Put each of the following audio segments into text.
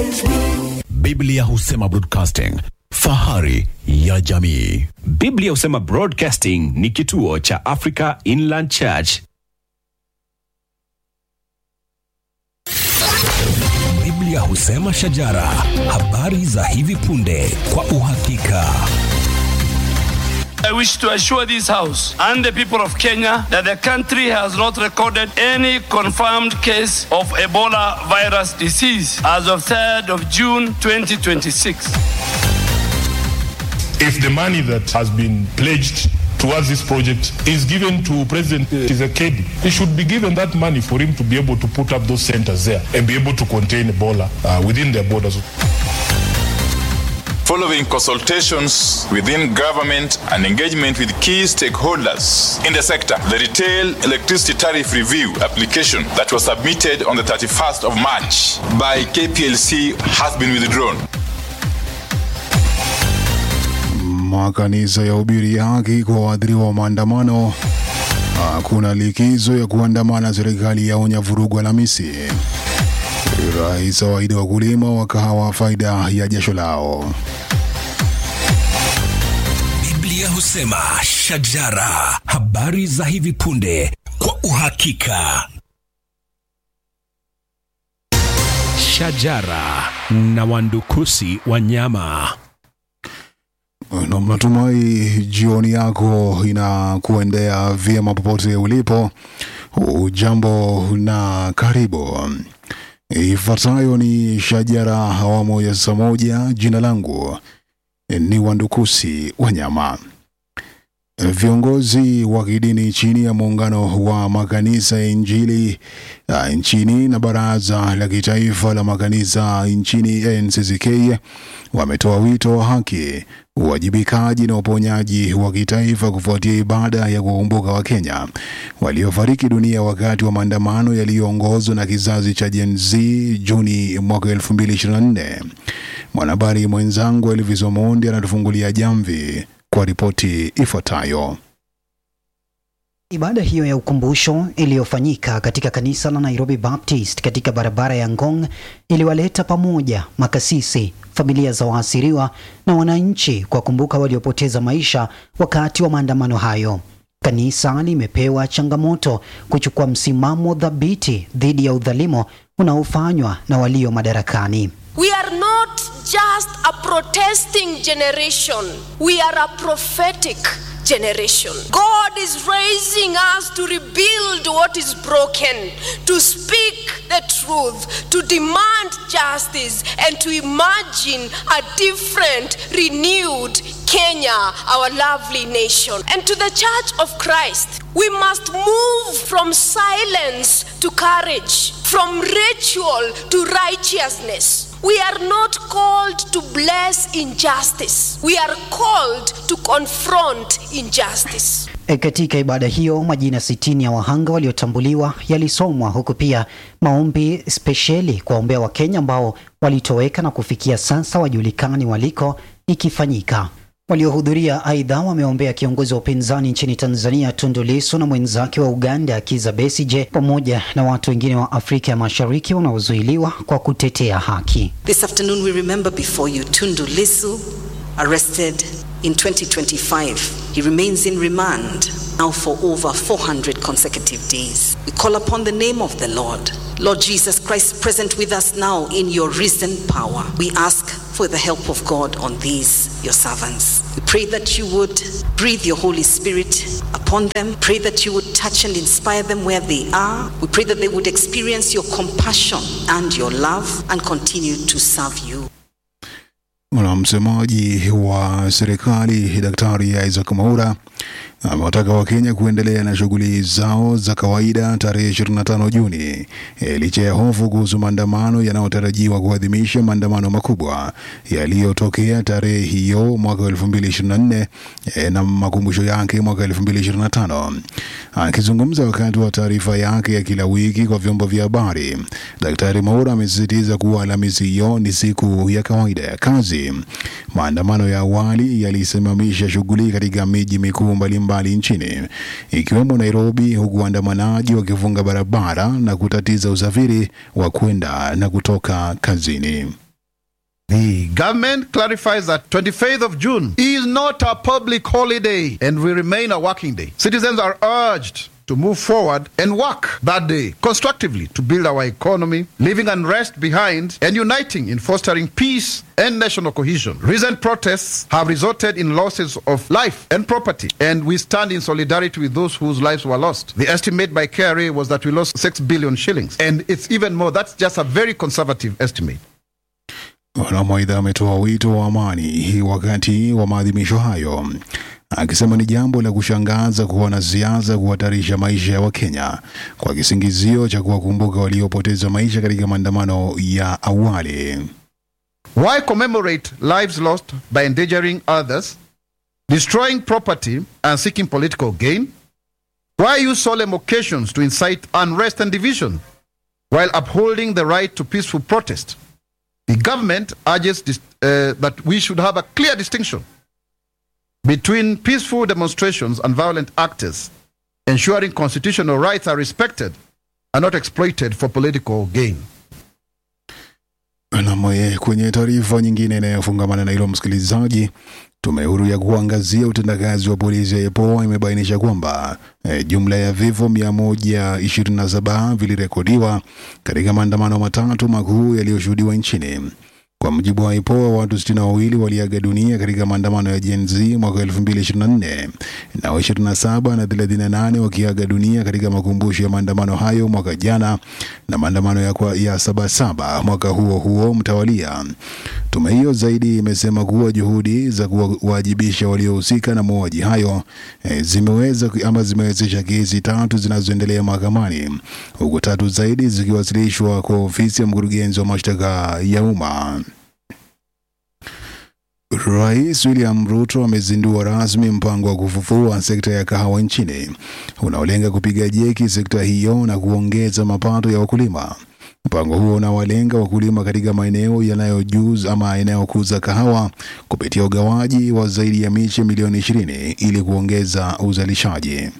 Biblia husema broadcasting, fahari ya jamii. Biblia husema Broadcasting ni kituo cha Africa Inland Church. Biblia husema shajara, habari za hivi punde kwa uhakika. I wish to assure this House and the people of Kenya that the country has not recorded any confirmed case of Ebola virus disease as of 3rd of June 2026. if the money that has been pledged towards this project is given to President Tshisekedi, he should be given that money for him to be able to put up those centers there and be able to contain Ebola uh, within their borders. following consultations within government and engagement with key stakeholders in the sector. The retail electricity tariff review application that was submitted on the 31st of March by KPLC has been withdrawn. Makanisa ya ubiri haki kwa waathiriwa wa maandamano. Hakuna likizo ya kuandamana, serikali yaonya vurugu Alhamisi. Rais awaahidi wakulima wa kahawa faida ya jasho lao. Biblia husema shajara, habari za hivi punde kwa uhakika. Shajara na wandukusi wa nyama. Na mnatumai jioni yako inakuendea vyema popote ulipo. Ujambo na karibu. Ifuatayo ni shajara awamu ya saa moja. Jina langu ni Wandukusi Wanyama. Viongozi wa kidini chini ya muungano wa makanisa ya Injili uh, nchini na baraza la kitaifa la makanisa nchini NCCK wametoa wito wa haki, uwajibikaji na uponyaji wa kitaifa kufuatia ibada ya kuwakumbuka Wakenya waliofariki dunia wakati wa maandamano yaliyoongozwa na kizazi cha Gen Z Juni mwaka 2024. Mwanahabari mwenzangu Elvis Omondi anatufungulia jamvi kwa ripoti ifuatayo. Ibada hiyo ya ukumbusho iliyofanyika katika kanisa la Nairobi Baptist katika barabara ya Ngong iliwaleta pamoja makasisi, familia za waasiriwa na wananchi kwa kumbuka waliopoteza maisha wakati wa maandamano hayo. Kanisa limepewa changamoto kuchukua msimamo thabiti dhidi ya udhalimu unaofanywa na walio madarakani. We are not just a protesting generation, we are a prophetic generation. God is raising us to rebuild what is broken, to speak the truth, to demand justice, and to imagine a different, renewed Kenya, our lovely nation. And to the Church of Christ, we must move from silence to courage, from ritual to righteousness. We are not called to bless injustice. We are called to confront injustice. E, katika ibada hiyo majina sitini ya wahanga waliotambuliwa yalisomwa huku pia maombi spesheli kuwaombea Wakenya ambao walitoweka na kufikia sasa wajulikani waliko ikifanyika. Waliohudhuria aidha wameombea kiongozi wa upinzani nchini Tanzania Tundu Lissu na mwenzake wa Uganda Kizza Besigye pamoja na watu wengine wa Afrika ya Mashariki wanaozuiliwa kwa kutetea haki. This afternoon, we remember before you Tundu Lissu, arrested in 2025. He remains in remand now for over 400 consecutive days. We call upon the name of the Lord. Lord Jesus Christ, present with us now in your risen power. We ask for the help of God on these, your servants. We pray that you would breathe your Holy Spirit upon them. Pray that you would touch and inspire them where they are. We pray that they would experience your compassion and your love and continue to serve you. Na msemaji wa serikali Daktari Isaac Mwaura amewataka Wakenya kuendelea na shughuli zao za kawaida tarehe 25 Juni e, licha ya hofu kuhusu maandamano yanayotarajiwa kuadhimisha maandamano makubwa yaliyotokea tarehe hiyo mwaka 2024 e, na makumbusho yake mwaka 2025. Akizungumza wakati wa taarifa yake ya kila wiki kwa vyombo vya habari, Daktari Mwaura amesisitiza kuwa Alhamisi hiyo ni siku ya kawaida ya kazi. Maandamano ya awali yalisimamisha shughuli katika miji mikuu mbalimbali nchini ikiwemo Nairobi, huku waandamanaji wakifunga barabara na kutatiza usafiri wa kwenda na kutoka kazini. The government clarifies that 25th of June is not a public holiday and will remain a working day. Citizens are urged to move forward and work that day constructively to build our economy, leaving unrest behind and uniting in fostering peace and national cohesion. Recent protests have resulted in losses of life and property, and we stand in solidarity with those whose lives were lost. The estimate by KRA was that we lost 6 billion shillings, and it's even more. That's just a very conservative estimate. Wanamaidha ametoa wito wa amani wakati wa maadhimisho hayo, akisema ni jambo la kushangaza kuona siasa kuhatarisha maisha ya Wakenya kwa kisingizio cha kuwakumbuka waliopoteza maisha katika maandamano ya awali. Why commemorate lives lost by endangering others, destroying property, and seeking political gain? Why use solemn occasions to incite unrest and division while upholding the right to peaceful protest? The government urges dis- uh, that we should have a clear distinction between peaceful demonstrations and violent actors, ensuring constitutional rights are respected and not exploited for political gain. Nam, kwenye taarifa nyingine inayofungamana na hilo, msikilizaji, tume huru ya kuangazia utendakazi wa polisi ya EPOA imebainisha kwamba e, jumla ya vifo 127 vilirekodiwa katika maandamano matatu makuu yaliyoshuhudiwa nchini. Kwa mujibu wa IPOA, watu 62 waliaga dunia katika maandamano ya Gen Z mwaka 2024 na 27 na 38 wakiaga dunia katika makumbusho ya maandamano hayo mwaka jana na maandamano ya, kwa, ya Sabasaba mwaka huo huo mtawalia. Tume hiyo zaidi imesema kuwa juhudi za kuwajibisha waliohusika na mauaji hayo e, zimeweza ama zimewezesha kesi tatu zinazoendelea mahakamani huku tatu zaidi zikiwasilishwa kwa ofisi ya mkurugenzi wa mashtaka ya umma. Rais William Ruto amezindua rasmi mpango wa kufufua sekta ya kahawa nchini unaolenga kupiga jeki sekta hiyo na kuongeza mapato ya wakulima. Mpango huo unawalenga wakulima katika maeneo yanayojuza ama yanayokuza kahawa kupitia ugawaji wa zaidi ya miche milioni ishirini ili kuongeza uzalishaji.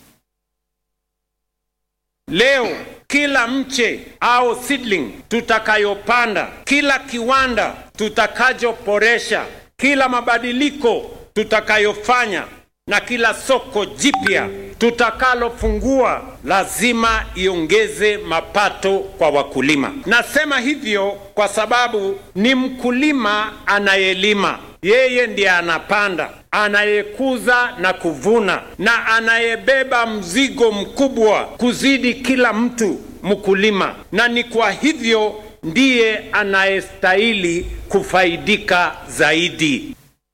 Leo kila mche au seedling tutakayopanda, kila kiwanda tutakachoboresha, kila mabadiliko tutakayofanya na kila soko jipya tutakalofungua lazima iongeze mapato kwa wakulima. Nasema hivyo kwa sababu ni mkulima anayelima, yeye ndiye anapanda, anayekuza na kuvuna, na anayebeba mzigo mkubwa kuzidi kila mtu mkulima, na ni kwa hivyo ndiye anayestahili kufaidika zaidi.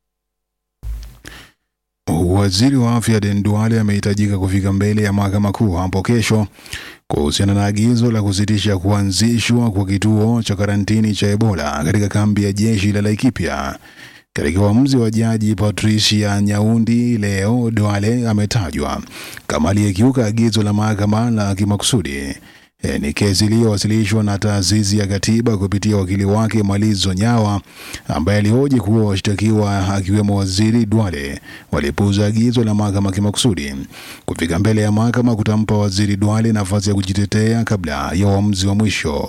Waziri wa afya Aden Duale amehitajika kufika mbele ya mahakama kuu hapo kesho kuhusiana na agizo la kusitisha kuanzishwa kwa kituo cha karantini cha Ebola katika kambi ya jeshi la Laikipia. Katika uamuzi wa jaji Patricia Nyaundi leo, Duale ametajwa kama aliyekiuka agizo la mahakama la kimakusudi. E, ni kesi iliyowasilishwa na taasisi ya katiba kupitia wakili wake Malizo Nyawa ambaye alihoji kuwa washtakiwa akiwemo waziri Duale walipuuza agizo la mahakama kimakusudi. Kufika mbele ya mahakama kutampa waziri Duale nafasi ya kujitetea kabla ya uamuzi wa mwisho.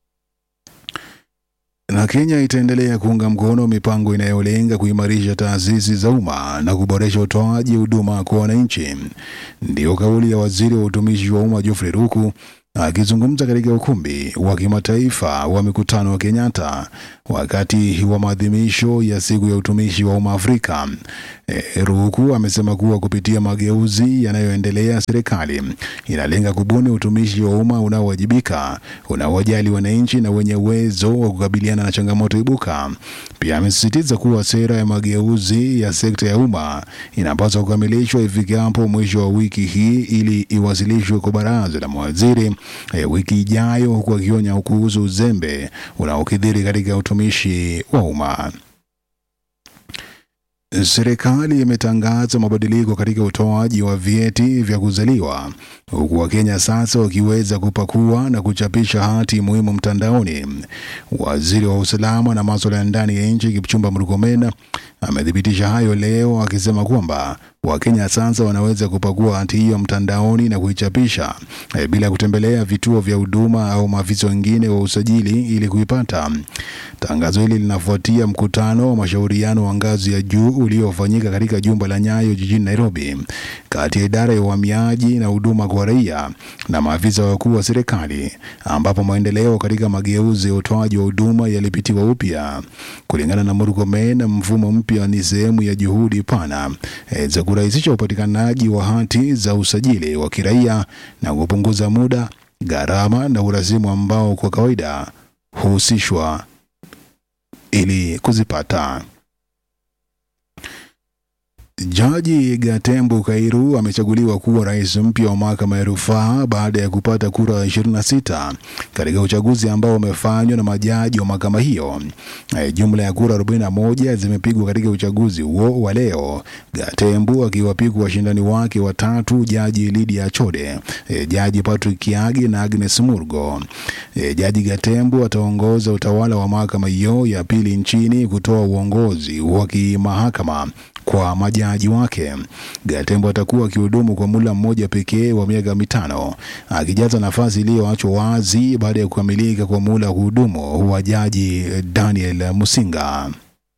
Na Kenya itaendelea kuunga mkono mipango inayolenga kuimarisha taasisi za umma na kuboresha utoaji huduma kwa wananchi. Ndiyo kauli ya waziri wa utumishi wa umma Geoffrey Ruku akizungumza katika ukumbi wa kimataifa wa mikutano wa Kenyatta wakati wa maadhimisho ya siku ya utumishi wa umma Afrika. E, Ruku amesema kuwa kupitia mageuzi yanayoendelea, serikali inalenga kubuni utumishi wa umma unaowajibika, unaowajali wananchi na wenye uwezo wa kukabiliana na changamoto ibuka. Pia amesisitiza kuwa sera ya mageuzi ya sekta ya umma inapaswa kukamilishwa ifikapo mwisho wa wiki hii ili iwasilishwe kwa baraza la mawaziri e, wiki ijayo, huku akionya kuhusu uzembe unaokithiri katika utumishi wa umma. Serikali imetangaza mabadiliko katika utoaji wa vyeti vya kuzaliwa huku Wakenya sasa wakiweza kupakua na kuchapisha hati muhimu mtandaoni. Waziri wa usalama na masuala ya ndani ya nchi Kipchumba Murkomen amethibitisha hayo leo akisema kwamba Wakenya sasa wanaweza kupakua hati hiyo mtandaoni na kuichapisha eh, bila kutembelea vituo vya huduma au maafisa wengine wa usajili ili kuipata. Tangazo hili linafuatia mkutano wa mashauriano wa ngazi ya juu uliofanyika katika jumba la Nyayo jijini Nairobi kati ya idara ya uhamiaji na huduma kwa raia na maafisa wakuu wa serikali ambapo maendeleo katika mageuzi ya utoaji wa huduma yalipitiwa upya. Kulingana na Murkomen, mfumo mpya ni sehemu ya juhudi pana eh, za kurahisisha upatikanaji wa hati za usajili wa kiraia na kupunguza muda, gharama na urasimu ambao kwa kawaida huhusishwa ili kuzipata. Jaji Gatembu Kairu amechaguliwa kuwa rais mpya wa mahakama ya rufaa baada ya kupata kura 26 katika uchaguzi ambao umefanywa na majaji wa mahakama hiyo. Eh, Jumla ya kura 41 zimepigwa katika uchaguzi huo wa leo, Gatembu akiwapiku washindani wake watatu, jaji Lydia Achode, eh, jaji Patrick Kiagi na Agnes Murgo. Eh, Jaji Gatembu ataongoza utawala wa mahakama hiyo ya pili nchini kutoa uongozi wa kimahakama kwa majaji wake. Gatembo atakuwa akihudumu kwa muda mmoja pekee wa miaka mitano, akijaza nafasi iliyoachwa wazi baada ya kukamilika kwa muda wa kuhudumu wa jaji Daniel Musinga.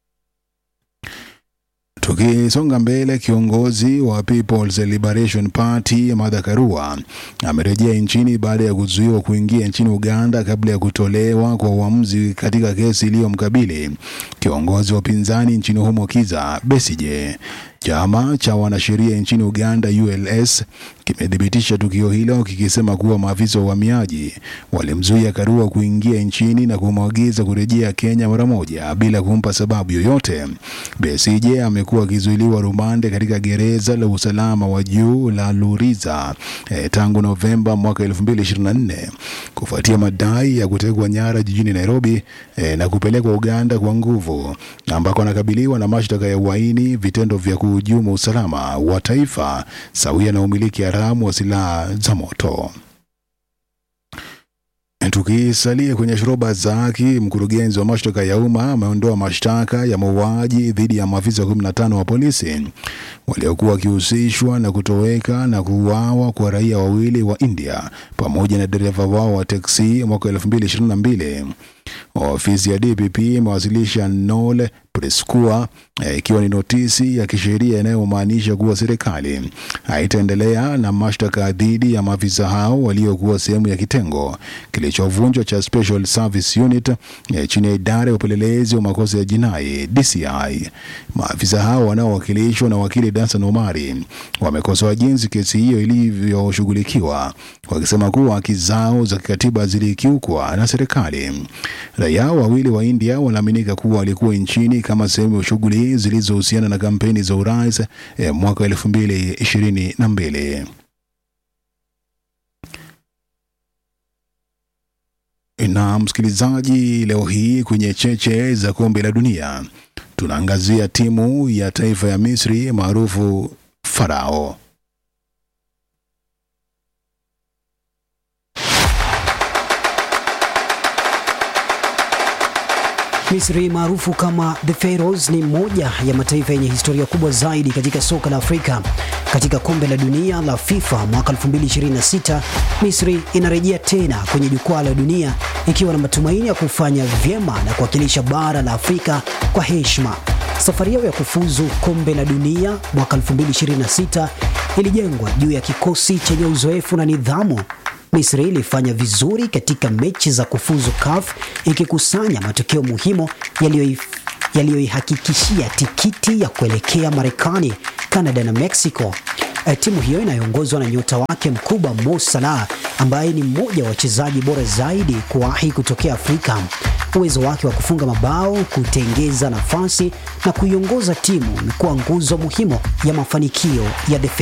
Tukisonga mbele, kiongozi wa People's Liberation Party Martha Karua amerejea nchini baada ya kuzuiwa kuingia nchini Uganda kabla ya kutolewa kwa uamuzi katika kesi iliyomkabili kiongozi wa upinzani nchini humo Kiza Besije. Chama cha wanasheria nchini Uganda ULS kimethibitisha tukio hilo kikisema kuwa maafisa wa uhamiaji walimzuia Karua kuingia nchini na kumwagiza kurejea Kenya mara moja bila kumpa sababu yoyote. Besigye amekuwa akizuiliwa rumande katika gereza la usalama wa juu la Luriza eh, tangu Novemba mwaka 2024 kufuatia madai ya kutekwa nyara jijini Nairobi eh, na kupelekwa Uganda kwa nguvu ambako anakabiliwa na mashtaka ya uhaini, vitendo vya kuhujumu usalama wa taifa sawia na umiliki haramu wa silaha za moto. Tukisalia kwenye shoroba za haki, mkurugenzi wa mashtaka ya umma ameondoa mashtaka ya mauaji dhidi ya maafisa 15 wa polisi waliokuwa wakihusishwa na kutoweka na kuuawa kwa raia wawili wa India pamoja na dereva wao wa teksi mwaka 2022. Ofisi ya DPP imewasilisha Nole Preskua ikiwa ni notisi ya kisheria inayomaanisha kuwa serikali haitaendelea na mashtaka dhidi ya maafisa hao waliokuwa sehemu ya kitengo kilichovunjwa cha Special Service Unit eh, chini ya idara ya upelelezi wa makosa ya jinai DCI. Maafisa hao wanaowakilishwa na wakili Dansan Omari wamekosoa jinsi kesi hiyo ilivyoshughulikiwa, wakisema kuwa haki zao za kikatiba zilikiukwa na serikali. Raia wawili wa India wanaaminika kuwa walikuwa nchini kama sehemu ya shughuli zilizohusiana na kampeni za urais eh, mwaka elfu mbili ishirini na mbili. Na msikilizaji, leo hii kwenye cheche za kombe la dunia tunaangazia timu ya taifa ya Misri maarufu Farao. Misri maarufu kama The Pharaohs ni moja ya mataifa yenye historia kubwa zaidi katika soka la Afrika. Katika kombe la dunia la FIFA mwaka 2026, Misri inarejea tena kwenye jukwaa la dunia ikiwa na matumaini ya kufanya vyema na kuwakilisha bara la Afrika kwa heshima. Safari yao ya kufuzu kombe la dunia mwaka 2026 ilijengwa juu ya kikosi chenye uzoefu na nidhamu. Misri ilifanya vizuri katika mechi za kufuzu CAF ikikusanya matokeo muhimu yaliyoihakikishia tikiti ya kuelekea Marekani, Canada na Mexico. E, timu hiyo inayoongozwa na nyota wake mkubwa Mo Salah ambaye ni mmoja wa wachezaji bora zaidi kuwahi kutokea Afrika. Uwezo wake wa kufunga mabao, kutengeza nafasi na kuiongoza timu imekuwa nguzo muhimu ya mafanikio ya The